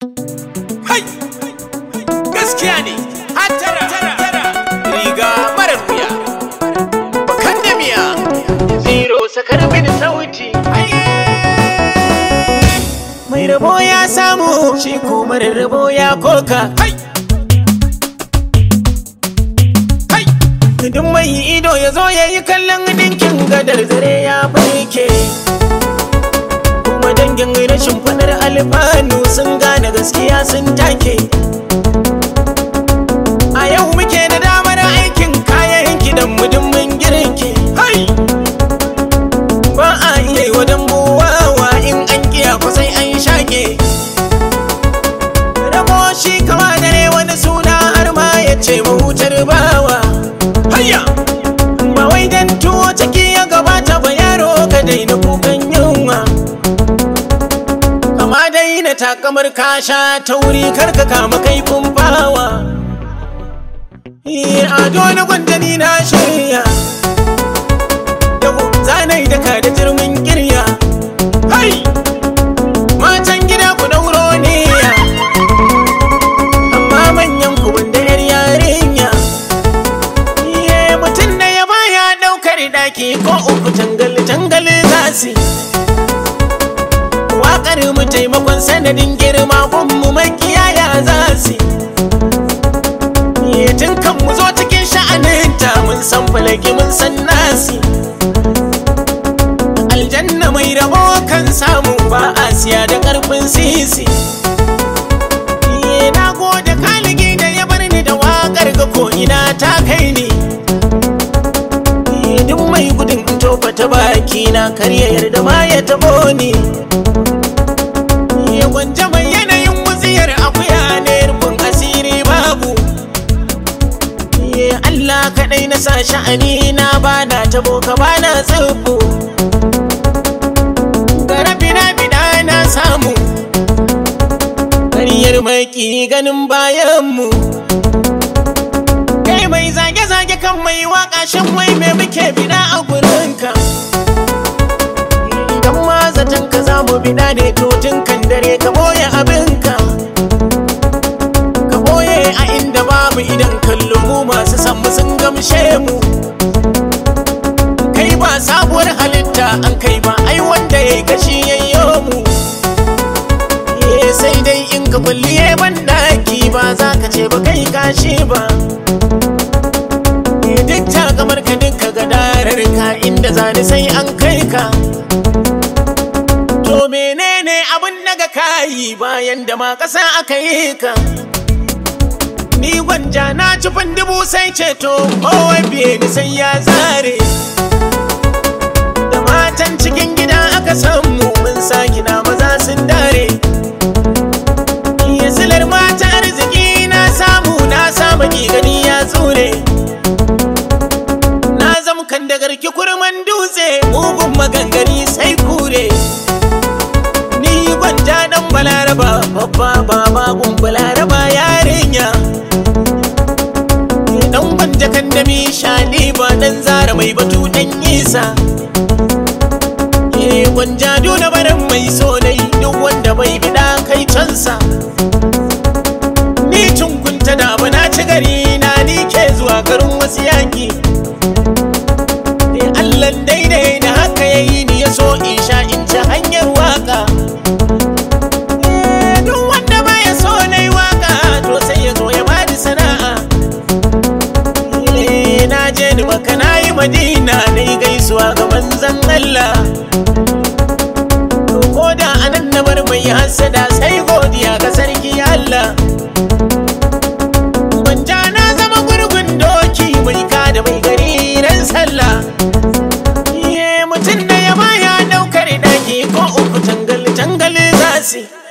Hai! Gaskiya ne, hatara, riga marar wuya, bakan da miya, zero sakar bin sauti. Mai rabo ya samu, shi ko marar rabo ya koka. Hai! Hai! Duk mai ido ya zo ya yi kallon dinkin gadar zare ya barke. Kuma dangin rashin fadar alfanu sun gane gaskiya sun take. A yau muke da damar aikin kayan kidan mudummin girki. Hai! Ba a iya yi wa dambuwawa in an kiya kwasai an shake. Rabo shi kama dare wani suna har ma ya ce mahutar bawa. Hayya! Ba wai dan tuwo ciki ya gabata ba yaro ka daina kukan yunwa. Kama daina takamar kasha ta wuri karka kama kaifin bawa. Eh, Ado na gwandani na shirya. Yau zanai daka da jirmin kirya. Hai! Matan gida ku dauro niyya. Amma manyan ku wanda yar yarinya. Iye mutum da ya baya daukar daki ko uku tangal tangal zasi. Waƙar mu taimakon sanadin girma gunmu makiyaya zasi. Iye tun kan mu zo cikin sha'aninta mun san falaki mun san nasi. Aljanna mai rabo kan samu ba a siya da ƙarfin sisi. Iye na gode kaligi da ya bar ni da waƙar ga ko ina ta kai ni. Iye duk mai gudun in tofa ta baki na karya yarda ma ya tabo ni. Iye gwanja mai yanayin wutsiyar akuya ne rufin asiri babu. Iye Allah kaɗai na sa sha'ani na bana tabo ka bana tsibbu. Gara bina na samu. Ƙaryar maki ganin bayanmu. Kai mai zage-zage kan mai waka shan wai me muke bida a gurinka. Idan ma zaton ka za mu bida ne to tun kan dare ka boye abinka. Ka boye a inda babu idan kallo mu masu san mu sun gamshe mu. Kai ba sabuwar halitta an kai ba ai wanda ya yi kashi yayyo mu. Eh, sai dai in ka kulliye ban daki ba za ka ce ba kai kashi ba. Eh, Duk ta kamar ka dinka gadarar ka inda zani sai an kai ka. To menene abin daga kayi bayan da ma ƙasa aka yi ka? Ni gwanja na ci dubu sai ceto kowai biye ni sai ya zare. Da matan cikin gida aka samu mun sa gina maza sun dare. Iya silar mata arziki na samu na samu gani ya tsure. Na zama kan da garki kurman dutse mugun magangari sai kure. Ni gwanja dan balaraba babba baba gun balaraba yarinya. Dan gwanja kan da mi shani ba dan zara mai batu dan isa. Ke gwanja duna barin mai sonai duk wanda bai bida kai cansa. Ni tunkunta da ba na ci gari na ni ke zuwa garin wasu yaki. Eh, Allah daidai da haka ya yi ni ya so in sha in ci hanyar waka. Eh, Duk wanda baya so na yi waka to sai ya zo ya bani sana'a. Eh, Na je ni maka na yi madina na yi gaisuwa ga manzan Allah. To ko da anan na bar mai hasada sai godiya ga sarki Allah. Gwanja na zama gurgun doki mai ka da mai gari ran sallah. Iye mutum da ya baya daukar daki ko uku tangal tangal zasi.